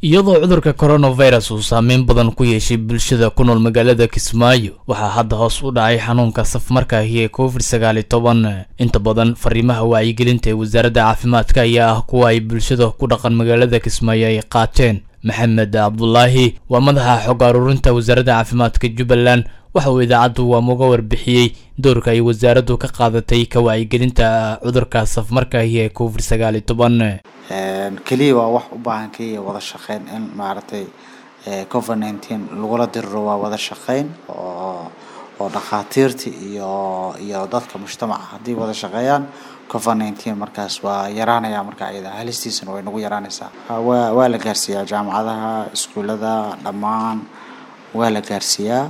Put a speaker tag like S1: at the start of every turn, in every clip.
S1: iyadoo cudurka coronavirus uu saameyn badan ku yeeshay bulshada ku nool magaalada kismaayo waxaa hadda hoos u dhacay xanuunka safmarkaahi ee covid sagaal iyo toban inta badan fariimaha wacyigelinta ee wasaaradda caafimaadka ayaa ah kuwa ay bulshada ku dhaqan magaalada kismaayo ay qaateen maxamed cabdulaahi waa madaxa xog aruurinta wasaaradda caafimaadka jubbaland waxa uu idaacaddu waamuga warbixiyey doorka ay wasaaraddu ka qaadatay ka wacyigelinta cudurka safmarkaahi ee covid sagaal iyo toban
S2: keliya waa wax u baahan keliya wada shaqeyn in maaragtay covid nineteen lagula diriro waa wada shaqeyn oo oo dhakhaatiirta iyo iyo dadka mujtamaca haddii wada shaqeeyaan covid nineteen markaas waa yaraanaya marka iyada halistiisana way nagu yaraanaysaa waa waa la gaarsiiyaa jaamacadaha iskuullada dhammaan waa la gaarsiiyaa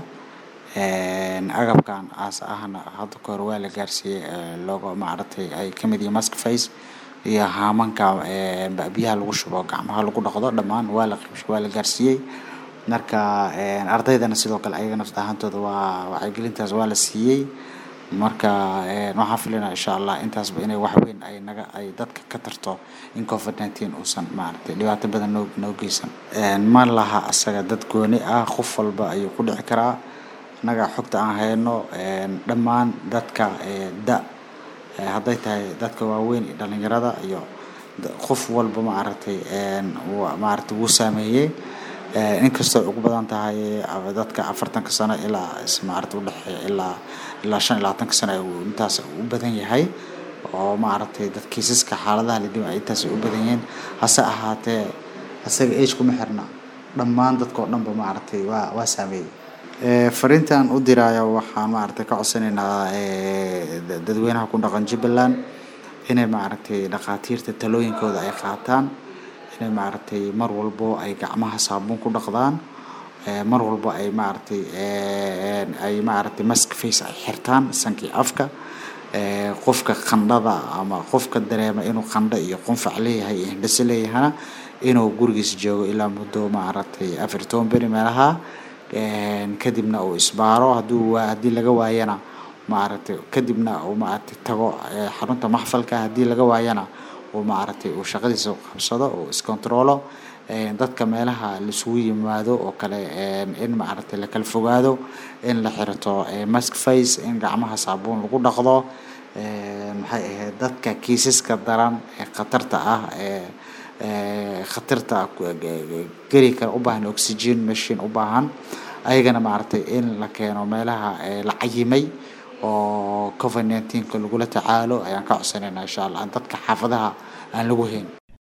S2: agabkan aas ahna hadda ka hor waa la gaarsiiyey looga maaragtay ay kamid yihiin mask face iyo haamanka biyaha lagu shubo gacmaha lagu dhaqdo dhammaan waa la qibsh waa la gaarsiiyey marka ardaydana sidoo kale ayaga nafta ahaantooda waa wacyigelintaas waa la siiyey marka waxaan filinaa insha allah intaasba inay wax weyn ay naga ay dadka ka tarto in covid nineteen uusan maaragtay dhibaato badan noo noo geysan ma laha asaga dad gooni ah qof walba ayuu ku dhici karaa annaga xogta aan hayno dhammaan dadka da hadday tahay dadka waaweyn iyo dhalinyarada iyo qof walba maaragtay maaragtay wuu saameeyey inkastoo ugu badan tahay dadka afartanka sano ilaa maaragtay udhexeeya ilaa ilaa shan iyo labaatanka sano intaas u badan yahay oo maaragtay dad kiisaska xaaladaha la dhima intaas u badan yihiin hase ahaatee asaga age kuma xirna dhammaan dadka oo dhanba maaragtay waa waa saameeyey fariintan u diraayo waxaan maaragtay ka codsanaynaa dadweynaha ku dhaqan jubbaland inay maaragtay dhakhaatiirta talooyinkooda ay qaataan inay maaragtay mar walbo ay gacmaha saabuun ku dhaqdaan mar walbo ay maaragtay ay maaragtay mask face ay xirtaan sankii afka qofka qandhada ama qofka dareema inuu qandho iyo qunfac leeyahay iyo hindhase leeyahana inuu gurigiisa joogo ilaa muddo maaragtay afar iyo toban beri meelaha kadibna uu isbaaro hadduu haddii laga waayana maaragtay kadibna uu maaragtay tago xarunta maxfalka haddii laga waayana uu maaragtay uu shaqadiisa qabsado uu iscontrolo dadka meelaha laisugu yimaado oo kale in maaragtay lakala fogaado in la xirto mask face in gacmaha saabuun lagu dhaqdo maxay ahayd dadka kiisaska daran ee khatarta ah ee khatarta geli kara u baahan oxygen machine u baahan ayagana maaragtay in la keeno meelaha la cayimay oo covid nineteenka lagula tacaalo ayaan ka codsanaynaa insha allah dadka xaafadaha aan lagu hayn